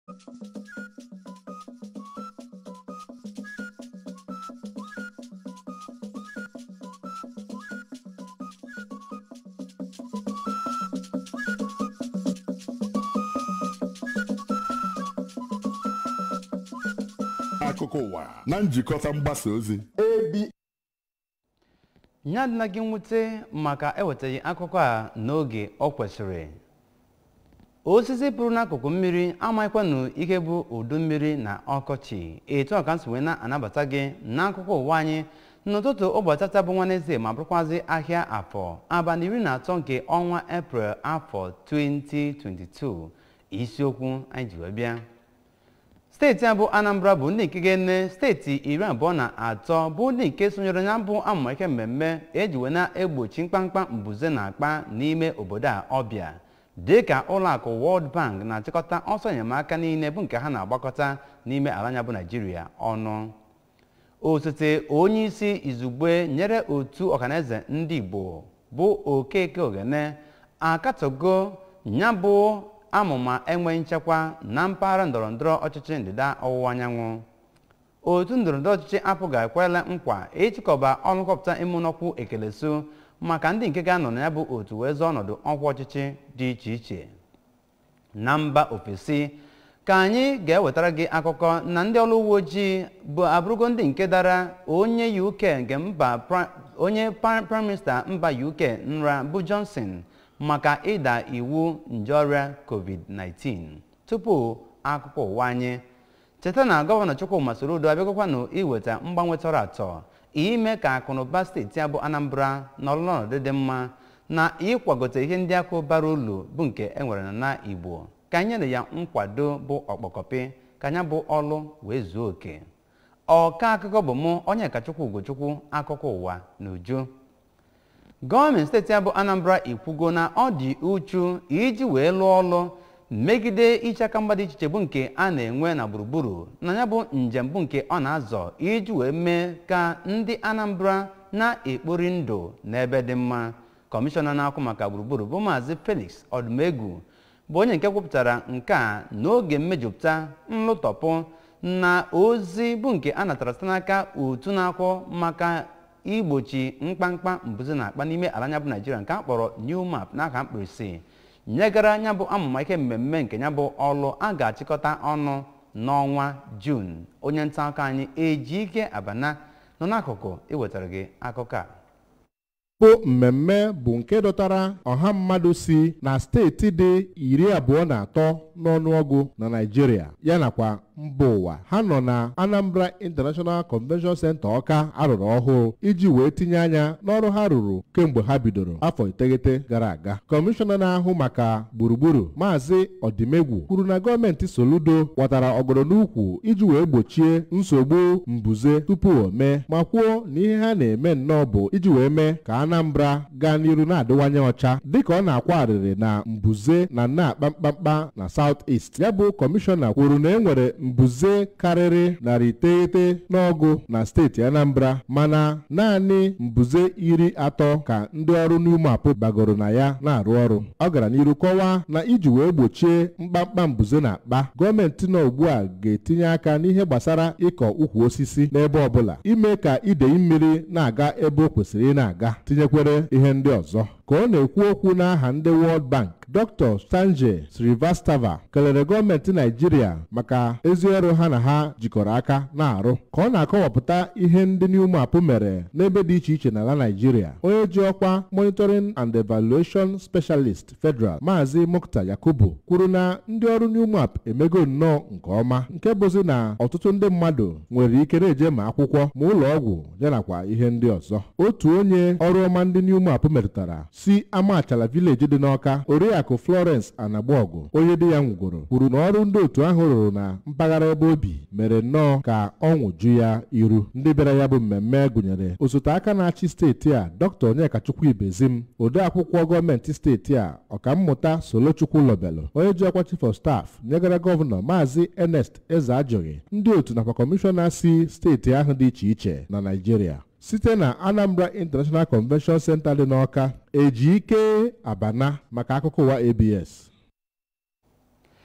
akụkọ ụwa na njikọta mgbasa ozi nye adịla gị mwute maka ewetaghị akụkọ a n'oge ọ kwesịrị osisi pụrụ n'akụkụ mmiri amaghịkwanụ ihe bụ udu mmiri na ọkọchị etu a ka m si wee na-anabata gị n'akụkọ ụwa anyị n'ụtụtụ ụbọchị tata bụ nwaneze ma bụrụkwazị ahịa afọ abalị iri na atọ nke ọnwa eprel afọ 2022 isiokwu anyị ji wee bịa steeti a bụ anambra bụ ndị nke ga-ene steeti iri abụọ na atọ bụ ndị nke sonyere na mbụ amụma ihe mmemme eji wee na-egbochi mkpamkpa mbuze na akpa n'ime obodo a ọbịa dịka ụlọakụ World Bank na-achịkọta ọsọ enyemaka niile bụ nke ha na-agbakọta n'ime ala anya bụ naijiria ọnụ osote onye isi izugbe nyere otu ọhaneze ndị igbo bụ okeke ogene akatọgo ya bụ amụma enwe nchekwa na mpaghara ndọrọndọrọ ọchịchị ndịda ọwụwa anyanwụ otu ndọrọndọrọ ọchịchị apụghị ekwela nkwa ịchịkọba ọrụ nkọpụta emunọkwu ekeleso maka ndị nke ga-anọ na ya bụ otu wee zọọ ọnọdụ ọkwa ọchịchị dị iche iche na mba ofesi ka anyị ga-ewetara gị akụkọ na ndị ọrụ uwe ojii bụ abụrụgo ndị nke dara onye uk nke mba onye prime minista mba uk nra bụ johnson maka ịda iwu nje ọrịa covid-19 tupu akụkọ ụwa anyị cheta na gọvanọ chukwuma sorodo abịagokwanụ iweta mgbanwe tọrọ atọ ime ka akụnụba steeti a bụ anambra nọrọ n'ọnọdụ dị mma na ịkwagote ihe ndị akụ bara ulu bụ nke enwere na na igbo ka anyị nyere ya nkwado bụ ọkpọkọpị ka anya bụ ọlụ wee zuo oke ọka akụkọ bụ mụ onye kachukwu ugochukwu akụkọ ụwa na uju gọọmenti steeti a bụ anambra ikwugo na ọ dị uchu iji wee lụọ ọlụ megide iche aka mgba dị iche iche bụ nke a na-enwe na gburugburu na ya bụ njem bụ nke ọ na-azọ iji wee mee ka ndị anambra na-ekpori ndụ n'ebe dị mma kọmishọna na-akwụ maka gburugburu bụ maazị felix ọdụmegwu bụ onye nke kwupụtara nke a n'oge mmejupụta nlụtọpụ na ozi bụ nke a natara site n'aka otu na-akwụ maka igbochi mkpamkpa mbuze na akpa n'ime ala anya bụ naijiria nke a kpọrọ new map n'aka mkpirisi nyegara anya bụ amụma ihe mmemme nke ya bụ ọlụ a ga-achịkọta ọnụ n'ọnwa jun onye nta akụkọ anyị ejike abana nọ n'akụkụ iwetara gị akụkọ a bụ mmemme bụ nke dọtara ọha mmadụ si na steeti dị iri abụọ na atọ n'ọnụọgụ na Naịjirịa ya nakwa mba ụwa ha nọ na Anambra International Convention Center Ọka arụrụ ọhụụ iji wee tinye anya n'ọrụ ha rụrụ kemgbe ha bidoro afọ iteghete gara aga kọmishọna na-ahụ maka gburugburu maazị ọdịmegwu kwuru na gọọmenti Soludo kwatara ọgọdọ n'ukwu iji wee gbochie nsogbu mbuze tupu o mee ma kwuo na ihe ha na-eme nnọọ bụ iji wee mee ka Anambra gaa n'iru na-adịwanye ọcha dịka ọ na-akwa arịrị na mbuze na na-akpa mkpamkpa na South East ya bụ kọmishọna kwuru na e nwere mbuze karịrị narị iteghete n'ọgụ na steeti Anambra mana naanị mbuze iri atọ ka ndị ọrụ n'ume apụ bagoro na ya na-arụ ọrụ ọ gara n'iru kọwaa na iji wee gbochie mkpamkpa mbuze na akpa gọọmenti nọ ugbu a ga-etinye aka n'ihe gbasara ịkọ ukwu osisi n'ebe ọbụla ime ka idei mmiri na-aga ebe o kwesịrị ị na-aga tinyekwere ihe ndị ọzọ ka ọ na-ekwu okwu n'aha ndị World Bank Dr. Sanjay Srivastava kelere gọọmenti Naijiria maka ezi ọrụ ha na ha jikọrọ aka na-arụ ka ọ na-akọwapụta ihe ndị Newmap mere n'ebe dị iche iche n'ala Naijiria onye ji ọkwa Monitoring and Evaluation Specialist Federal Maazị Mukta Yakubu kwuru na ndị ọrụ Newmap emego nnọọ nke ọma nke bụzi na ọtụtụ ndị mmadụ nwere ike na-eje ma akwụkwọ ma ụlọ ọgwụ yanakwa ihe ndị ọzọ otu onye ọrụ ọma ndị Newmap metụtara si Amachala Village dị n'Ọka Oriakụ Florence Anagbaọgụ onye di ya nwụgoro kwuru na ọrụ ndị otu ahụ rụrụ na mpaghara ebe obi mere nnọọ ka ọṅụ ju ya iru ndị bịara ya bụ mmemme gụnyere osote aka na-achị steeti a Dr. Onyekachukwu Ibezim ode akwụkwọ gọọmenti steeti a ọkammụta Solochukwu Lobelo onye ji ọkwa chief of staff nyegara gọvanọ Maazị Ernest Eze Ajọghị ndị otu nakwa kọmishọna si steeti ahụ dị iche iche na Naịjirịa site na Anambra International Convention Center dị n'Ọka eji ike abana maka akụkọ ụwa ABS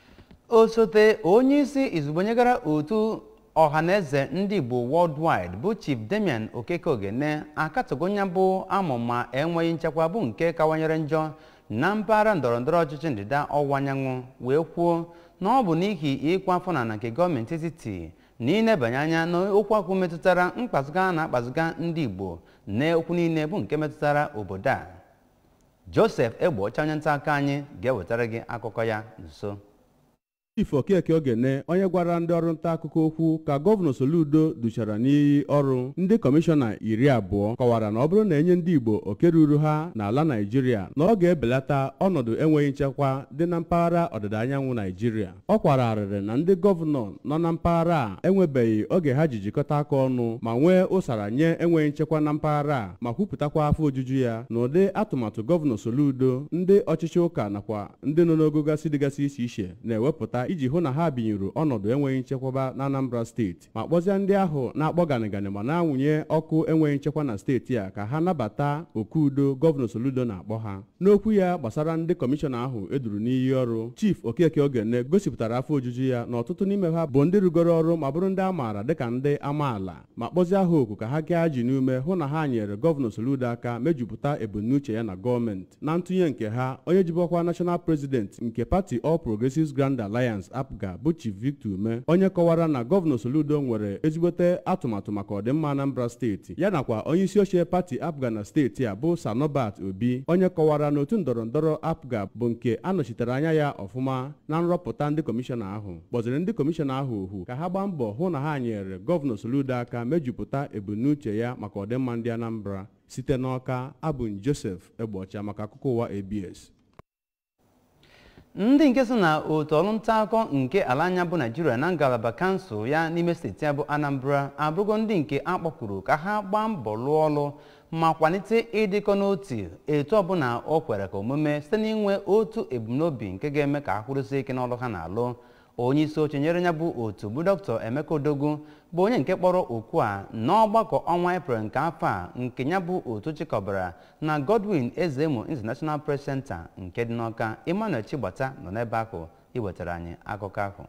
osote onye isi izugbe nyegara otu ọhaneze ndị igbo worldwide bụ chief damian okeke ogene akatọgo nya bụ amụma enweghị nchekwa bụ nke kawanyere njọ na mpaghara ndọrọndọrọ ọchịchị ndịda ọwụwa anyanwụ wee kwuo na ọ bụ n'ihi ịkwa afọ na nke gọọmenti etiti na ịnebanye anya n'okwu akwụ metụtara mkpazụga na akpazụga ndị igbo na okwu niile bụ nke metụtara obodo a joseph egbocha onye nta aka anyị ga-ewetara gị akụkọ ya nso chief okeke ogene onye gwara ndị ọrụ nta akụkọ okwu ka gọvanọ soludo duchara n'iyi ọrụ ndị kọmishọna iri abụọ kọwara na ọ bụrụ na enye ndị igbo oke ruru ha n'ala naijiria na ọ ga-ebelata ọnọdụ enweghị nchekwa dị na mpaghara ọdịda anyanwụ naijiria ọ kwara arịrị na ndị gọvanọ nọ na mpaghara a enwebeghị oge ha ji jikọta aka ọnụ ma nwee ụsara nye enweghị nchekwa na mpaghara a ma kwupụtakwa afọ ojuju ya na ụdị atụmatụ gọvanọ soludo ndị ọchịchị ụka nakwa ndị nọ n'ogo gasị dịgasị iche iche na-ewepụta iji hụ na ha binyere ọnọdụ enweghị nchekwaba na Anambra steeti ma kpọzie ndị ahụ na-akpọ ganịganị ma na-anwụnye ọkụ enweghị nchekwa na steeti a ka ha nabata oku udo gọvanọ Soludo na-akpọ ha n'okwu ya gbasara ndị kọmishọna ahụ eduru n'iyi ọrụ chief okeke ogene gosipụtara afọ ojuju ya na ọtụtụ n'ime ha bụ ndị rugoro ọrụ ma bụrụ ndị a maara dịka ndị amaala ma kpọzie ha oku ka ha gaa ji n'ume hụ na ha nyere gọvanọ Soludo aka mejupụta ebumnuche ya na gọọmenti na ntụnye nke ha onye jibọkwa national president nke pati All Progressives Grand Alliance apga bụ chief victor ume onye kọwara na gọvanọ soludo nwere ezigbote atụmatụ maka ọdịmma anambra steeti ya nakwa onye isi oche pati apga na steeti a bụ sanobat obi onye kọwara na otu ndọrọndọrọ apga bụ nke anọchitere anya ya ọfụma na nrọpụta ndị kọmishọna ahụ kpọziri ndị kọmishọna ahụ ohu ka ha gbaa mbọ hụ na ha nyere gọvanọ soludo aka mejupụta ebumnuche ya maka ọdịmma ndị anambra site n'ọka abụ joseph egbocha maka akụkọ ụwa abs ndị nke so na otu ọrụ nta akụkọ nke ala anya bụ naijiria na ngalaba kansụl ya n'ime steeti ya bụ anambra abụrụgo ndị nke a kpọkwuru ka ha gbaa mbọ lụọ ọrụ ma kwalite ịdịkọ n'otu etu ọbụla o kwere ka omume site n'inwe otu ebumnobi nke ga-eme ka ha kwụrụsie ike n'ọrụ ha na-alụ onye isi oche nyere ya bụ otu bụ dr emeka odogwu bụ onye nke kpọrọ okwu a n'ọgbakọ ọnwa eprel nke afọ a nke ya bụ otu chịkọbara na godwin ezemo international press center nke dị n'ọka emmanuel chigbata nọ n'ebe ahụ iwetara anyị akụkọ ahụ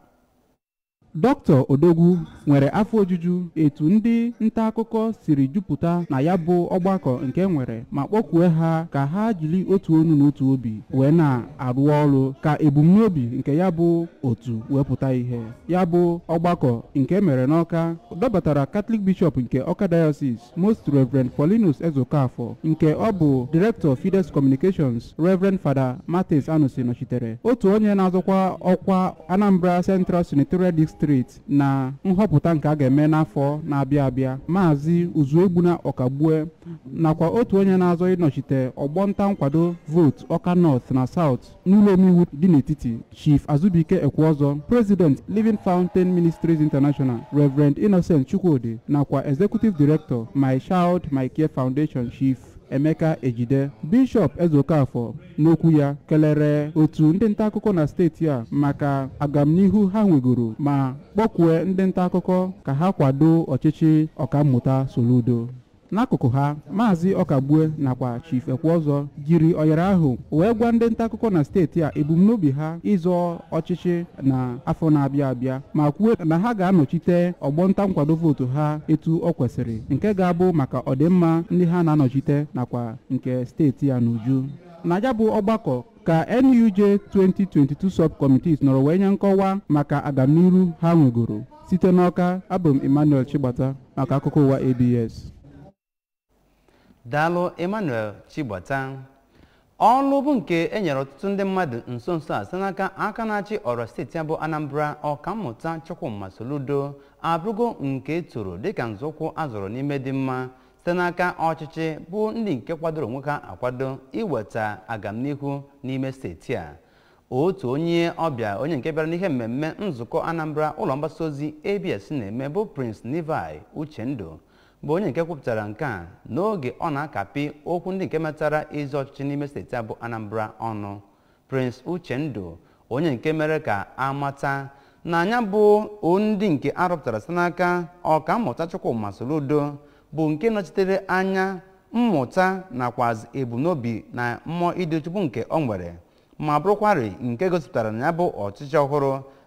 dr odogwu nwere afọ ojuju etu ndị nta akụkọ siri jupụta na ya bụ ọgbakọ nke nwere ma kpọkwue ha ka ha jiri otu onu na otu obi wee na-arụ ọrụ ka ebumnobi nke ya bụ otu wee pụta ihe ya bụ ọgbakọ nke mere n'ọka dọbatara katọlik bishọp nke ọka diocese most reverend paulinus ezokafọ nke ọ bụ director fides communications reverend fada matis anusi nọchitere otu onye na-azọkwa ọkwa anambra central senatorial district na nhọpụta nke a ga-eme n'afọ na-abịa abịa maazị uzuegbuna ọkagbue nakwa otu onye na-azọ ịnọchite ọgbọ nta nkwado vote ọka north na south n'ụlọ omeiwu dị n'etiti chief azubike ekweọzọ president living fountain ministries international reverend innocent chukwudi nakwa executive director my child my care foundation chief emeka ejide bishọp ezokafọ n'okwu ya kelere otu ndị nta akụkọ na steeti a maka agamnihu ha nwegoro ma kpọkwue ndị nta akụkọ ka ha kwado ọchịchị ọkammụta soludo n'akụkụ ha maazị ọkagbue nakwa chief ekweọzọ jiri oyere ahụ wee gwa ndị nta akụkọ na steeti a ebumnobi ha ịzọ ọchịchị na afọ na-abịa abịa ma kwuo na ha ga-anọchite ọgbọ nta nkwado vootu ha etu ọ kwesịrị nke ga-abụ maka ọdịmma ndị ha na-anọchite nakwa nke steeti a n'uju na ya bụ ọgbakọ ka nuj 2022 subcommittees nọrọ wee nye nkọwa maka agamniru ha nwegoro site n'ọka abụ m emmanuel chigbata maka akụkọ ụwa abs daalụ emmanuel chigbata ọlụ bụ nke e nyere ọtụtụ ndị mmadụ nso nso a site n'aka aka na-achị ọrọ steeti ya bụ anambra ọkammụta chukwuma soludo abụrụgo nke toro dịka nzọụkwụ azọrọ n'ime dị mma site n'aka ọchịchị bụ ndị nke kwadoro onwe ha akwado iweta agamnihu n'ime steeti a otu onye ọbịa onye nke bịara n'ihe mmemme nzukọ anambra ụlọ mgbasa ozi abs na-eme bụ prince levi uchendu bụ onye nke kwupụtara nke a n'oge ọ na-akapị okwu ndị nke metara ezi ọchịchị n'ime steeti a bụ anambra ọnụ prince uchendu onye nke mere ka amata na anya bụ ndị nke arụpụtara site n'aka ọkammụta chukwuma soludo bụ nke nọchitere anya mmụta nakwa ebumnobi na mmụọ ịdị chukwu nke ọ nwere ma bụrụkwarị nke gosipụtara na ya bụ ọchịchị ọhụrụ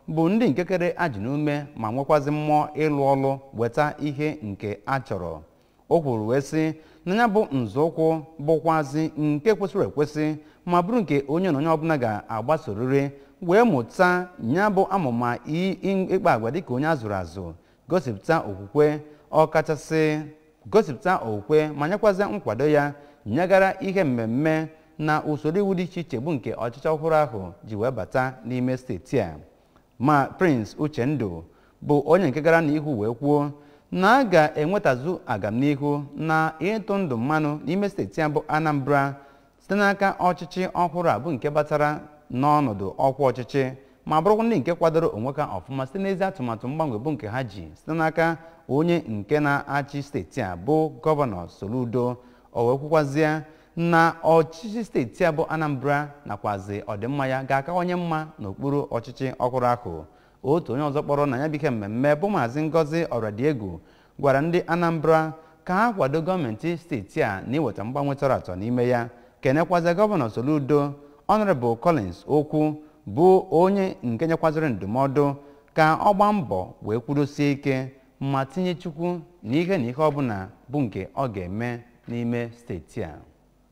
bụ ndị nke kere ajụ n'ume ma nwekwazi mmụọ ịlụ ọlụ weta ihe nke a chọrọ o kwuru wee sị na ya bụ nzọụkwụ bụkwazi nke kwesịrị ekwesị ma bụrụ nke onye na onye ọbụla ga-agbasorịrị wee mụta ya bụ amụma ịkpa agwa dịka onye azụrụ azụ gosipụta okwukwe ọkachasị gosipụta okwukwe ma nyekwazi nkwado ya nyegara ihe mmemme na usoro iwu dị iche iche bụ nke ọchịchị ọhụrụ ahụ ji wee bata n'ime steeti a ma prince uchendu bụ onye nke gara n'ihu wee kwuo na a ga-enwetazu agamnihu na ịtụ ndụ mmanụ n'ime steeti a bụ anambra site n'aka ọchịchị ọhụrụ a bụ nke batara n'ọnọdụ ọkwa ọchịchị ma bụrụkwa ndị nke kwadoro onwe ha ọfụma site n'ezi atụmatụ mgbanwe bụ nke ha ji site n'aka onye nke na-achị steeti a bụ gọvanọ soludo o wee kwukwazie na ọchịchị steeti a bụ anambra nakwazi ọdịmma ya ga-akawanye mma n'okpuru ọchịchị ọhụrụ ahụ otu onye ọzọ kpọrọ na ya bụ ihe mmemme bụ maazị ngozi ọradiegwu gwara ndị anambra ka ha kwado gọọmenti steeti a na iweta mgbanwe tọrọ atọ n'ime ya kenekwazi gọvanọ soludo honorable collins okwu bụ onye nke nyekwaziri ndụmọdụ ka ọ gbaa mbọ wee kwudosie ike ma tinye chukwu n'ihe na ihe ọbụla bụ nke ọ ga-eme n'ime steeti a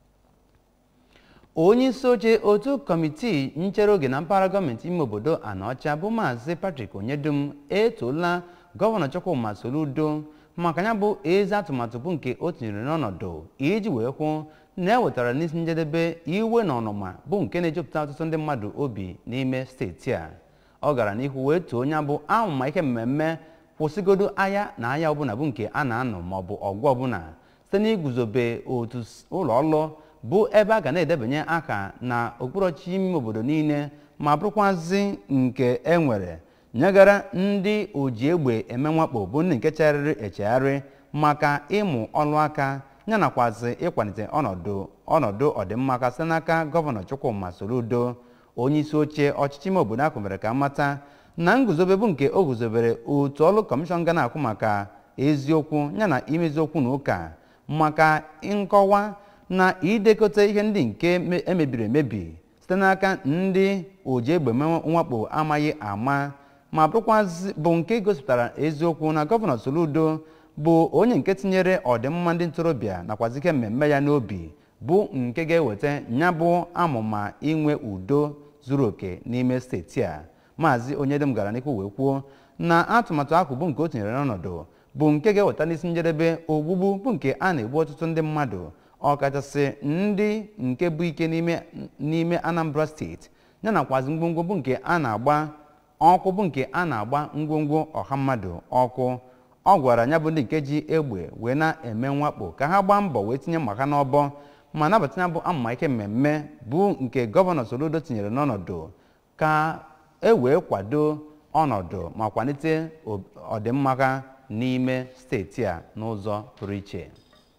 onye isi oche otu kọmitii nchere oge na mpaghara gọọmenti ime obodo anaọcha bụ maazị patrick onyedum etoola gọvanọ chukwuma soludo maka ya bụ ezi atụmatụ bụ nke o tinyere n'ọnọdụ iji wee hụ na e wetara n'isi njedebe iwe na ọnụma bụ nke na-ejupụta ọtụtụ ndị mmadụ obi n'ime steeti a ọ gara n'ihu wee too onye bụ amụma ihe mmemme kwụsịgodo agha na agha ọbụla bụ nke a na-anọ maọbụ ọgụ ọbụla site n'iguzobe otu ụlọ ọrụ bụ ebe a ga na-edebanye aha na okpukperechi ime obodo niile ma bụrụkwazị nke e nwere nyegara ndị oji egbe eme mwakpo bụ ndị nke chegharịrị echegharị maka ịmụ ọlụ aka ya nakwazi ịkwalite ọnọdụ ọnọdụ ọdịmma aka site n'aka gọvanọ chukwuma soludo onye isi oche ọchịchị ime obodo ahụ mere ka mata na nguzobe bụ nke o guzobere otu ọrụ kọmishọn ga na-akwụ maka eziokwu yana imezi okwu na ụka maka nkọwa na idekọta ihe ndị nke emebiri emebi site n'aka ndị oji egbe mwakpo amaghị ama ma bụrụkwazị bụ nke gosipụtara eziokwu na gọvanọ soludo bụ onye nke tinyere ọdịmma ndị ntorobịa nakwazi ike mmemme ya n'obi bụ nke ga-eweta ya bụ amụma inwe udo zuru oke n'ime steeti a maazị onyedem gara n'ihu wee kwuo na atụmatụ ahụ bụ nke o tinyere n'ọnọdụ bụ nke ga-eweta n'isi njedebe ogbugbu bụ nke a na-egbu ọtụtụ ndị mmadụ ọkachasị ndị nke bụ ike n'ime anambra steeti ya nakwazi ngwongwo bụ nke a na-agba ọkụ bụ nke a na-agba ngwongwo ọha mmadụ ọkụ ọ gwara ya bụ ndị nke ji egbe wee na-eme mwakpo ka ha gbaa mbọ wee tinye mma ha n'ọbọ ma nabata ya bụ amụma ike mmemme bụ nke gọvanọ soludo tinyere n'ọnọdụ ka e wee kwado ọnọdụ ma kwalite ọdịmma ha n'ime steeti a n'ụzọ pụrụ iche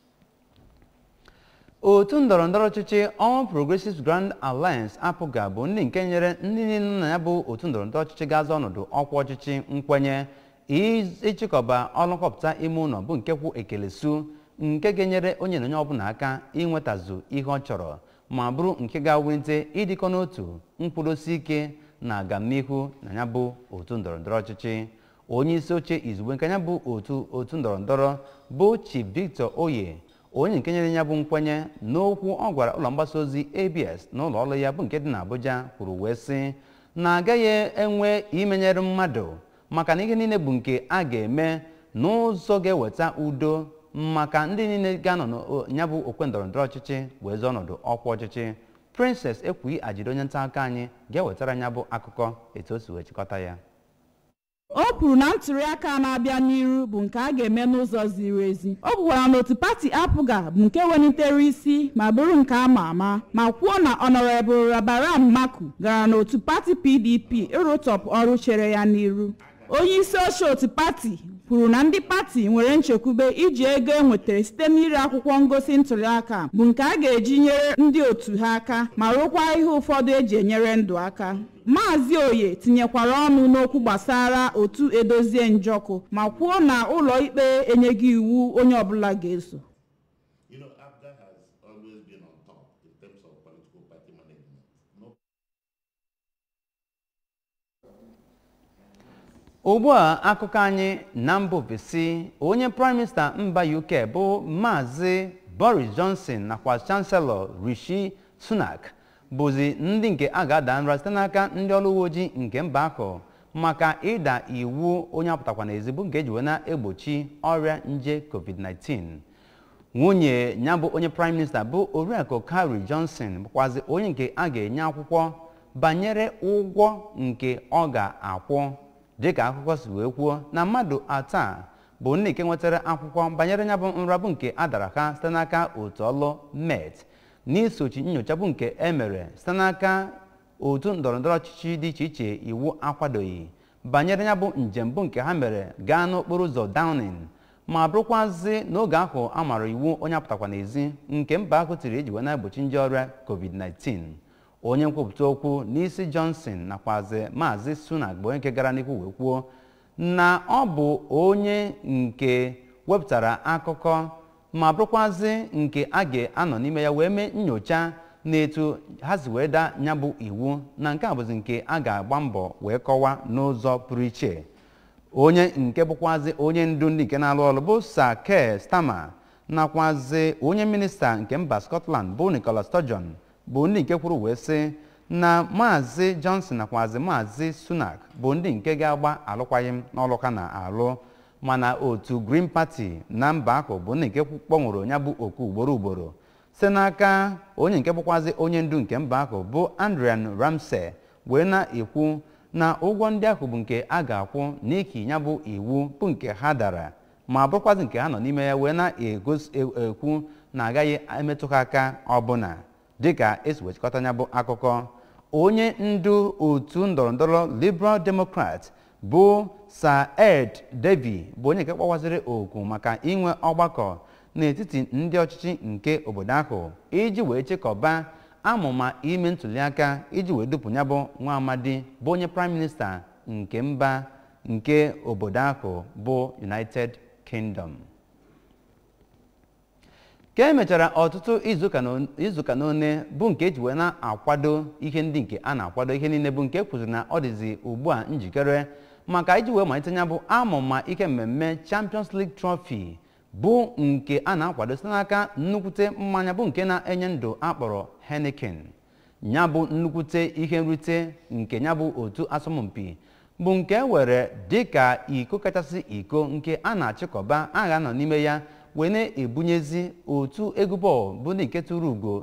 otu ndọrọndọrọ ọchịchị All Progressives Grand Alliance apụga bụ ndị nke nyere ndị niile na ya bụ otu ndọrọndọrọ ọchịchị ga-azọ ọnọdụ ọkwa ọchịchị nkwenye ịchịkọba ọrụ nhọpụta ime ụlọ bụ nke kwụ ekelesu nke ga-enyere onye na onye ọbụla aka inwetazu ihe ọ chọrọ ma bụrụ nke ga-awulite ịdịkọ n'otu nkwụdosi ike na agamnihu na ya bụ otu ndọrọndọrọ ọchịchị onye isi oche izugbe nke ya bụ otu otu ndọrọndọrọ bụ Chief Victor Oye onye nke nyere ya bụ nkwenye n'okwu ọ gwara ụlọ mgbasa ozi ABS na ụlọ ọrụ ya bụ nke dị n'Abuja kwuru wee sị na agaghị enwe imenyere mmadụ maka na ihe niile bụ nke a ga-eme n'ụzọ ga-eweta udo maka ndị niile ga-anọ ya bụ okwe ndọrọndọrọ ọchịchị wee zọọ ọnọdụ ọkwa ọchịchị Princess Ekwughị Ajide onye nta aka anyị ga-ewetara ya bụ akụkọ etu o si wee chịkọta ya o kwuru na ntụliaka na-abịa n'iru bụ nke a ga-eme n'ụzọ ziri ezi o kwukwara na otu pati apụga bụ nke welitere isi ma bụrụ nke ama ama ma kwuo na ọnọrebụl rabaram maku gara n'otu pati pdp ịrụtọpụ ọrụ chere ya n'iru onye isi oche otu pati kwuru na ndị pati nwere nchekwube iji ego e nwetara site n'ire akwụkwọ ngosi ntụliaka bụ nke a ga-eji nyere ndị otu ha aka ma rụkwa ihe ụfọdụ eji enyere ndụ aka maazị oye tinyekwara ọnụ n'okwu gbasara otu edozie njọkụ ma kwuo na ụlọ ikpe enyeghị iwu onye ọbụla ga-eso You know, ABGA has always been on top in terms of political party management. No ugbu a akụkọ anyị na mba ofesi onye prime minista mba uk bụ maazị boris johnson nakwa chancellor rishi sunak bụzi ndị nke a ga-ada nra site n'aka ndị ọrụ uwe ojii nke mba ahụ maka ịda iwu onye apụtakwa n'ezi bụ nke eji wee na-egbochi ọrịa nje covid-19 nwunye ya bụ onye prime minista bụ oriakụ Carrie Johnson bụkwazi onye nke a ga-enye akwụkwọ banyere ụgwọ nke ọ ga-akwụ dịka akụkọ si wee kwuo na mmadụ atọ a bụ ndị nke nwetara akwụkwọ banyere ya bụ nrabụ nke adara ha site n'aka otu ọlụ met n'isochi nyocha bụ nke emere site n'aka otu ndọrọndọrọ ọchịchị dị iche iche iwu akwadoghị banyere ya bụ njem bụ nke ha mere gaa n'okporo ụzọ Downing ma bụrụkwazị n'oge ahụ a mara iwu onye apụtakwa n'ezi nke mba ahụ tiri eji wee na-egbochi nje ọrịa covid-19 onye nkwupụta okwu n'isi Johnson nakwazi maazị Sunak bụ onye nke gara n'ihu wee kwuo na ọ bụ onye nke wepụtara akụkọ ma bụrụkwazị nke a ga-anọ n'ime ya wee mee nyocha n'etu ha si wee daa ya bụ iwu na nke a bụzi nke a ga-agba mbọ wee kọwaa n'ụzọ pụrụ iche onye nke bụkwazi onye ndu ndị nke na-alụ ọrụ bụ Sir Keir Starmer nakwazi onye minista nke mba Scotland bụ Nicola Sturgeon bụ ndị nke kwuru wee sị na maazị Johnson nakwazi maazị Sunak bụ ndị nke ga-agba alụkwaghịm n'ọlụ ha na-alụ mana otu Green Party na mba ahụ bụ ndị nke kpọnwụrụ ya bụ oku ugboro ugboro site n'aka onye nke bụkwazi onye ndu nke mba ahụ bụ Adrian Ramsey wee na-ekwu na ụgwọ ndị ahụ bụ nke a ga-akwụ n'ihi ya bụ iwu bụ nke ha dara ma bụrụkwazị nke ha nọ n'ime ya wee na-ekwu na agaghị emetụ ha aka ọbụla dịka esi wechịkọta ya bụ akụkọ onye ndu otu ndọrọndọrọ Liberal Democrat bụ Sir Ed Davey bụ onye nke kpọwaziri oku maka inwe ọgbakọ n'etiti ndị ọchịchị nke obodo ahụ iji wee chịkọba amụma ime ntụliaka iji wee dupụ ya bụ nwa amadi bụ onye prime minista nke mba nke obodo ahụ bụ United Kingdom ka emechara ọtụtụ izuụka n'one bụ nke eji wee na-akwado ihe ndị nke a na-akwado ihe niile bụ nke kwụziri na ọ dịzi ugbu a njikere maka iji wee malite ya bụ amụma ihe mmemme Champions League Trophy bụ nke a na-akwado site n'aka nnukwute mmanya bụ nke na-enye ndụ akpọrọ Heineken ya bụ nnukwute ihe nrite nke ya bụ otu asọmpi bụ nke e were dịka iko kachasị iko nke a na-achịkọba agha nọ n'ime ya wee na-ebunyezi otu egwu bọọlụ bụ ndị nke tụrụ ugo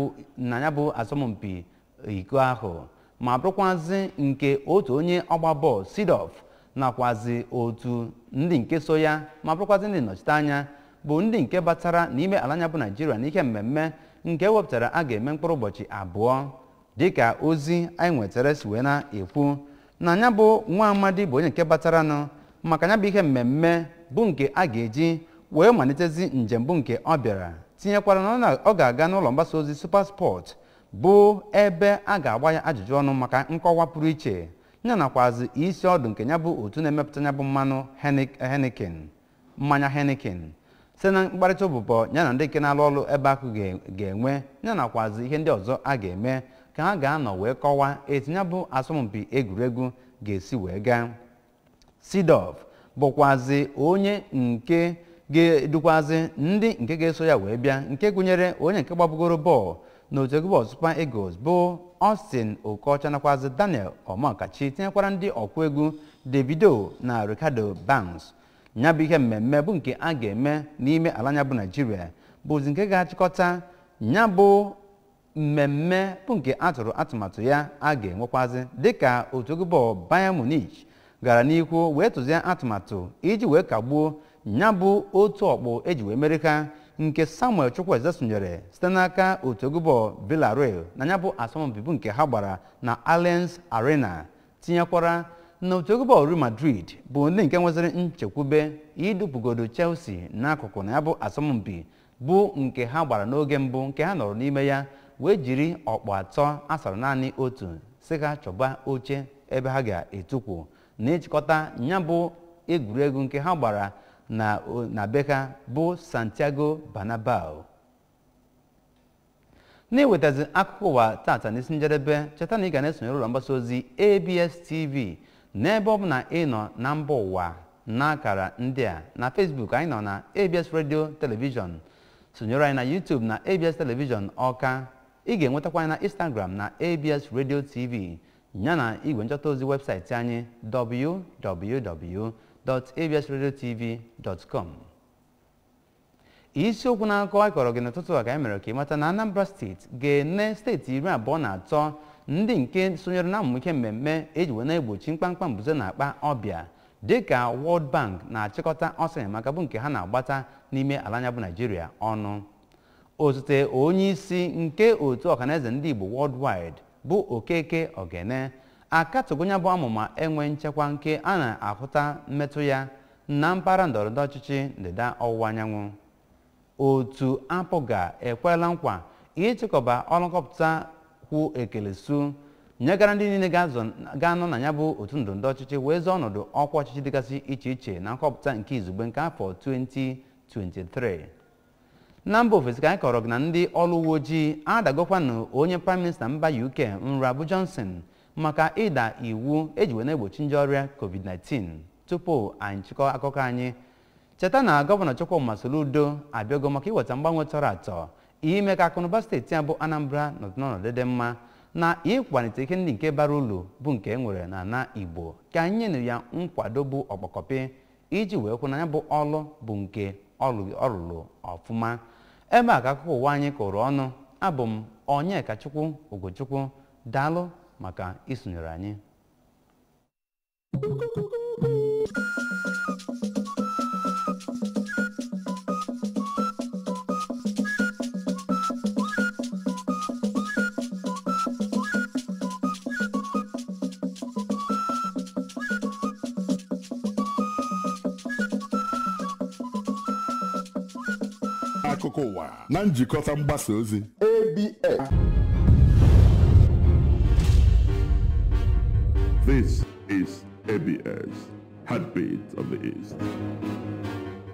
na ya bụ asọmpi iko ahụ ma bụrụkwazị nke otu onye ọgba bọọlụ Seedorf nakwazi otu ndị nke so ya ma bụrụkwazị ndị nnọchite anya bụ ndị nke batara n'ime ala anya bụ naijiria n'ihe mmemme nke ewepụtara a ga-eme mkpụrụ ụbọchị abụọ dịka ozi anyị nwetara si wee na-ekwu na ya bụ nwa amadi bụ onye nke bataranụ maka ya bụ ihe mmemme bụ nke a ga-eji wee malitezi njem bụ nke ọ bịara tinyekwara na ọ ga-aga n'ụlọ mgbasa ozi super sport bụ ebe a ga-agba ya ajụjụ ọnụ maka nkọwa pụrụ iche ya nakwazi isi ọdụ nke ya bụ otu na-emepụta ya bụ mmanụ Heineken mmanya Heineken site na mkparịta ụbụbọ ya na ndị nke na-alụ ọrụ ebe ahụ ga-enwe ya nakwazi ihe ndị ọzọ a ga-eme ka ha ga-anọ wee kọwaa etu ya bụ asọmpi egwuregwu ga-esi wee gaa Seedorf bụkwazi onye nke ga-edukwazi ndị nke ga-eso ya wee bịa nke gụnyere onye nke gbabugoro bọọlụ n'otu egwu bọọlụ Super Eagles bụ Austin Okocha nakwazi Daniel Omakachi tinyekwara ndị ọkụ egwu Davido na Ricardo Banks ya bụ ihe mmemme bụ nke a ga-eme n'ime ala anya bụ Naijiria bụzi nke ga-achịkọta ya bụ mmemme bụ nke a tụrụ atụmatụ ya a ga-enwekwazi dịka otu egwu bọọlụ Bayern Munich gara n'ihu wee tụzie atụmatụ iji wee kagbuo ya bụ otu ọkpụ eji wee mere ha nke Samuel Chukwueze sonyere site n'aka otu egwu bọọlụ Villarreal na ya bụ asọmpi bụ nke ha gbara na Allianz Arena tinyekwara na otu egwu bọọlụ Real Madrid bụ ndị nke nweziri nchekwube idupụgodo Chelsea n'akụkụ na ya bụ asọmpi bụ nke ha gbara n'oge mbụ nke ha nọrọ n'ime ya wee jiri ọkpụ atọ asara naanị otu si ha chọba oche ebe ha ga-etukwu na ịchịkọta ya bụ egwuregwu nke ha gbara na na be ha bụ Santiago Bernabeu na-ewetazi akụkọ ụwa tata n'isi njedebe cheta na ị ga na-esonyere ụlọ mgbasa ozi ABS TV n'ebe ọ bụ na ị nọ na mba ụwa n'akara ndị a na facebook anyị nọ na abs radio television sonyere anyị na youtube na abs television ọka ị ga-enwetakwa anyị na instagram na abs radio tv yana igwe nchọta ozi webụsaịtị anyị www.absradiotv.com isiokwu na-akọ akọrọ gị n'ụtụtụ a ka anyị mere ka ị mata na anambra steeti ga-ene steeti iri abụọ na atọ ndị nke sonyere na mmụike mmemme eji wee na-egbochi mkpamkpa mbuze na akpa ọbịa dịka world bank na-achịkọta ọsọ enyemaka bụ nke ha na-agbata n'ime ala anya bụ naijiria ọnụ osote onye isi nke otu ọhaneze ndị igbo worldwide bụ okeke ogene akatụgonya bụ amụma enwe nchekwa nke a na-ahụta mmetụ ya na mpaghara ndọrọndọrọ ọchịchị ndịda ọwụwa anyanwụ otu apụga ekwela nkwa ịchịkọba ọrụ nkọpụta kwụ ekelesu nyegara ndị niile ga-anọ na ya bụ otu ndọrọndọrọ ọchịchị wee zọọ ọnọdụ ọkwa ọchịchị dịgasị iche iche na nkọpụta nke izugbe nke afọ 2023 na mba ofesi ka anyị kọrọ gị na ndị ọrụ uwe ojii adagokwanụ onye praịm minista mba uk nrabu johnson maka ịda iwu eji wee na-egbochi nje ọrịa covid-19 tupu anyị chịkọ akụkọ anyị cheta na gọvanọ chukwuma soludo abịago maka iweta mgbanwe tọrọ atọ ime ka akụnụba steeti a bụ anambra nọdụ n'ọnọdụ dị mma na ịkwalite ike ndị nke bara uru bụ nke e nwere na ana igbo ka anyị nyenụ ya nkwado bụ ọkpọkọpị iji wee kwụ na ya bụ ọlụ bụ nke ọ rụrụ ọfụma ebe a ka akụkọ ụwa anyị kụrụ ọnụ abụ m onyekachukwu ogochukwu daalụ maka isonyere anyị akụkọ ụwa na njikọta mgbasa ozi ABS. This is ABS, Heartbeat of the East.